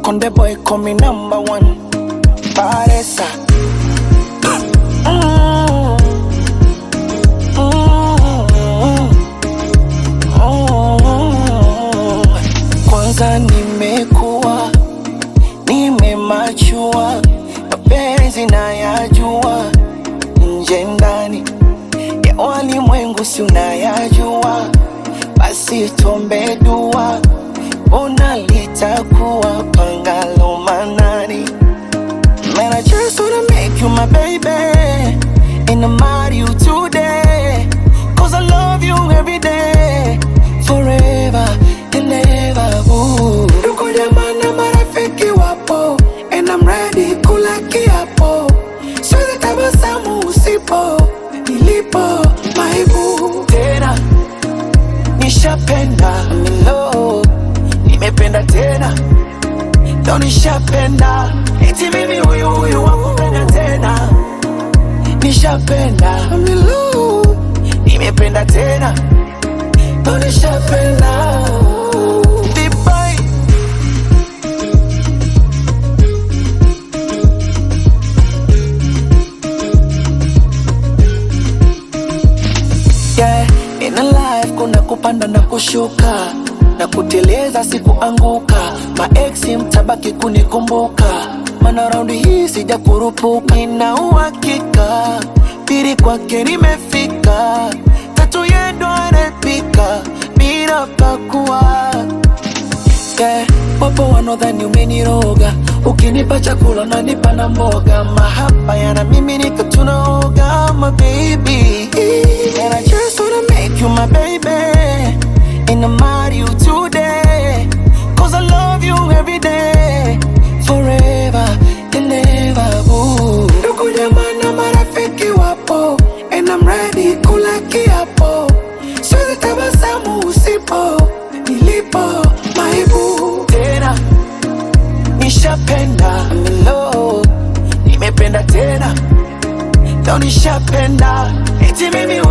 Konde boy call me number one. Paresa. Mm. Mm. Mm. Kwanza nimekuwa nimemachua, mapenzi nayajua, nje ndani ya walimwengu si unayajua, basi tuombe dua, ona litakuwa pangalo manani. Man, I just wanna make you my baby And I marry you today Cause I love you every day Forever and ever ooh. Ndugu jamaa na marafiki wapo And I'm ready kula kiapo Siwezi tabasamu usipo Nilipo maibu Tena Nishapenda I'm in love Nimependa tena Leo nishapenda eti mimi huyu huyu wakupenda tena nishapenda I'm in love. nimependa tena Leo nishapenda Dubai. yeah. In a life kuna kupanda na kushuka na kuteleza sikuanguka maeksi mtabaki kunikumbuka mana raundi hii sija kurupuka nina uhakika pili kwake nimefika tatu yendo anapika bila pakua yeah. Wapo wanaodhani umeniroga, ukinipa chakula unanipa na mboga, mahaba yana mimi nika tunaoga, my baby and I just wanna make you my baby and I marry you today cause I love you every day forever and ever ooh. Ndugu jamaa na marafiki wapo and I'm ready kula kiapo, siwezi tabasamu usipo nilipo maibu tena nishapenda I'm in love nimependa tena leo nishapenda eti mimi